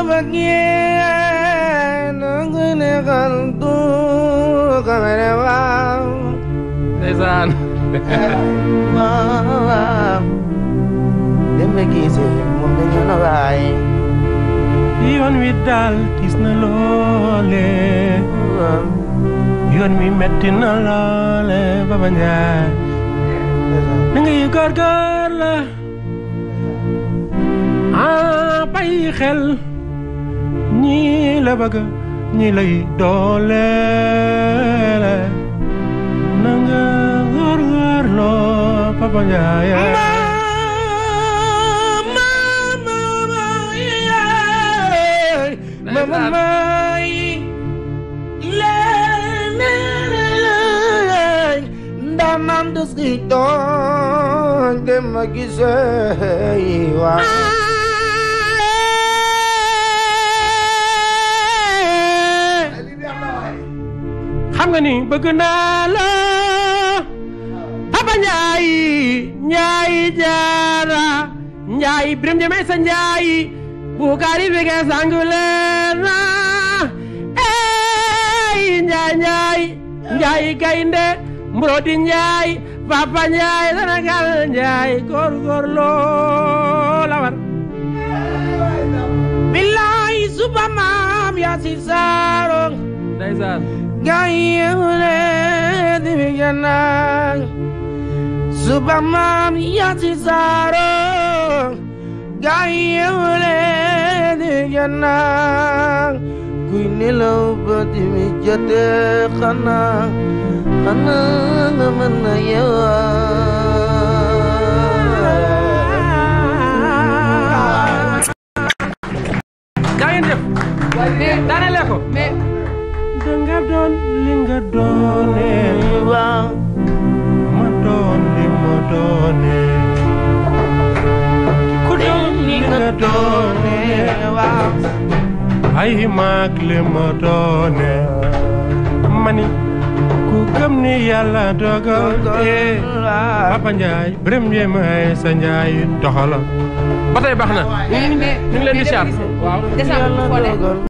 bëggee nangu neexal du xamane waaw ndeysaan waaw dem ba gisee moom dañu na waay yoon wi daal tiis na loole yoon wi metti na loole Baba Njaay da ngay góorgóor la ah bàyyi xel ñii la bëgg ñii lay dooleel na nga góorgóor loo Baba Njaay mama may leen ndaanaan des di tooñ dem ma gisee waaw xam nga ni bëgg naa la Papa Njaay Njaay jaara Njaay Biram Jame sa Njaay Bukari bege sangu leena ey Njaay Njaay Njaay gaynde Mbrodi Njaay Papa Njaay Sénégal Njaay góor góor loo la war billaay suba maam yaa si saarong ndeysaan Gayewle di mi ganang Suba mam yati saro Gayewle di mi ganang Kuy nelaw ba di mi jate xana Xana nga mën na yewa jaa ngeen jëf daanele ko danga doon li nga doone Waaw ma doon li ma doone ku doon li nga doone waaw ay maag li ma doone mani ku gëm ni yàlla dogal ee Papa Njaay Biram Jeme sa Njaay doxala ba tey baax na ñu ngi leen di siyaar waaw décembre foo ne